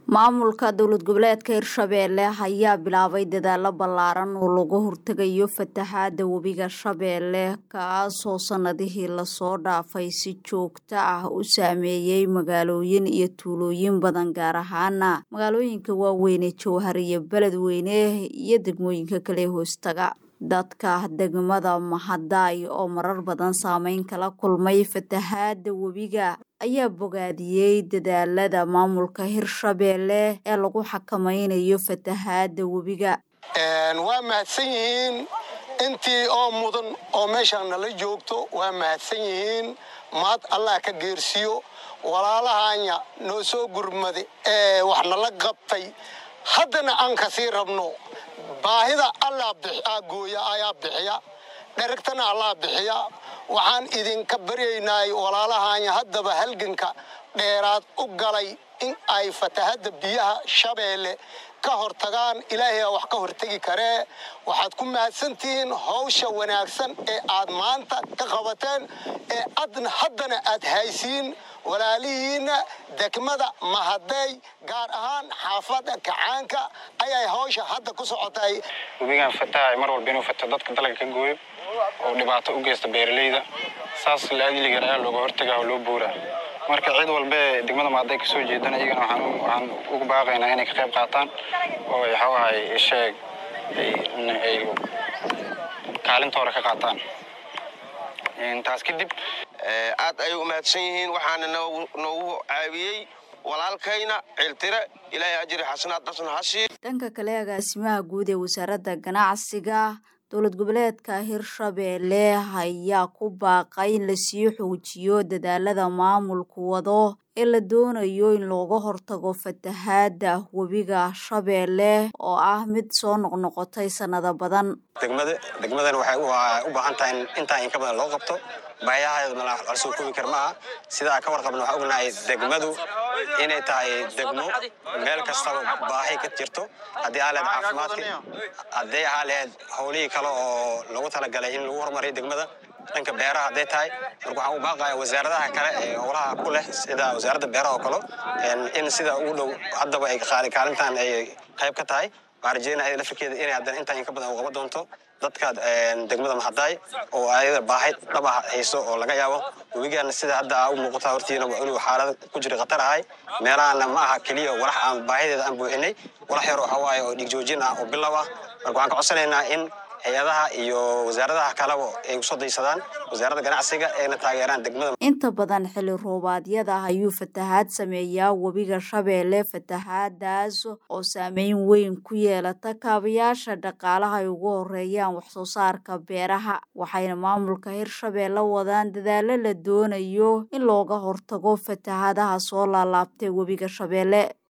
maamulka dowlad goboleedka hirshabeelle ayaa bilaabay dadaalo ballaaran oo lagu hortegayo fatahaada webiga shabeelle kaasoo sanadihii lasoo dhaafay si joogto ah u saameeyey magaalooyin iyo tuulooyin badan gaar ahaana magaalooyinka waaweynee jowhar iyo beledweyne iyo degmooyinka kale hoostaga dadka degmada mahadaay oo marar badan saameyn kala kulmay fatahaada webiga ayaa bogaadiyey dadaalada maamulka hirshabeelle ee lagu xakameynayo fatahaada webiga waa mahadsan yihiin intii oo mudan oo meeshaan nala joogto waa mahadsan yihiin mahad allah ka geersiyo walaalahanya noo soo gurmade ee wax nala qabtay haddana aan kasii rabno baahida allah gooya ayaa bixiya dheragtana allah bixiya waxaan idinka baryaynay walaalahanya haddaba halganka dheeraad u galay in ay fatahadda biyaha shabeelle ka hortagaan ilaahay wax ka hortegi karee waxaad ku mahadsantihiin hawsha wanaagsan ee aad maanta ka qabateen ee adna haddana aad haysiin walaalihiinna degmada mahadeey gaar ahaan xaafadda kacaanka ayay hawsha hadda ku socotay webigan fataha mar walba inuu fato dadka dalga ka gooyo oo dhibaato u geysta beeralayda saas laadiligan ayaa looga hortagaa oo loo buuraa marka cid walbee degmada maaday kasoo jeedan iyagana waxaan ugu baaqaynaa inay ka qayb qaataan oo waxawahay sheeg ay kaalintoora ka qaataan taas kadib aad ayay u mahadsan yihiin waxaana noogu caawiyey walaalkayna ciltire ilaahay ajri xasanaad dhasna hashii dhanka kale agaasimaha guud ee wasaaradda ganacsiga dowlad goboleedka hirshabeelle ayaa ku baaqay in lasii xoojiyo dadaalada maamulku wado ee la doonayo in looga hortago fatahaada webiga shabeelle oo ah mid soo noqnoqotay sanado badan degmada degmadana waxay u baahan tahay in intaa in ka badan loo qabto baayahaeedna la soo koobi kar maaha sidaa ka warqabna waxaa ognahay degmadu inay tahay degmo meel kastaba baahi ka jirto haddii aa lehed caafimaadka hadday ahaa lehed howlihii kale oo lagu talagalay in lagu horumariyo degmada dhanka beeraha hadday tahay marka waxaan u baaqaya wasaaradaha kale ee howlaha ku leh sida wasaaradda beeraha oo kale in sida ugu dhow haddaba ay kaalintan ay qayb ka tahay waxaan rajeynaya lafirkeeda inay haddana intaa in ka badan u qaban doonto dadka degmada mahadaay oo ayada baahay dhaba hayso oo laga yaabo webigaana sida hadda u muuqata hortiina inuu xaalad ku jira khatar ahay meelahana ma aha keliya walax aan baahideeda aan buuxinay walax yar waxaa waaye oo dhigjoojin ah oo bilow ah marka waxaan ka codsanaynaa in hay-adaha iyo wasaaradaha kaleba ay usoo daysadaan wasaaradda ganacsiga ayna taageeraan degmada inta badan xilli roobaadyada ayuu fatahaad sameeyaa webiga shabeelle fatahaadaas oo saameyn weyn ku yeelata kaabayaasha dhaqaalaha ay ugu horeeyaan waxsoo saarka beeraha waxayna maamulka hirshabeelle wadaan dadaalo la doonayo in looga hortago fatahaadaha soo laalaabtay webiga shabeelle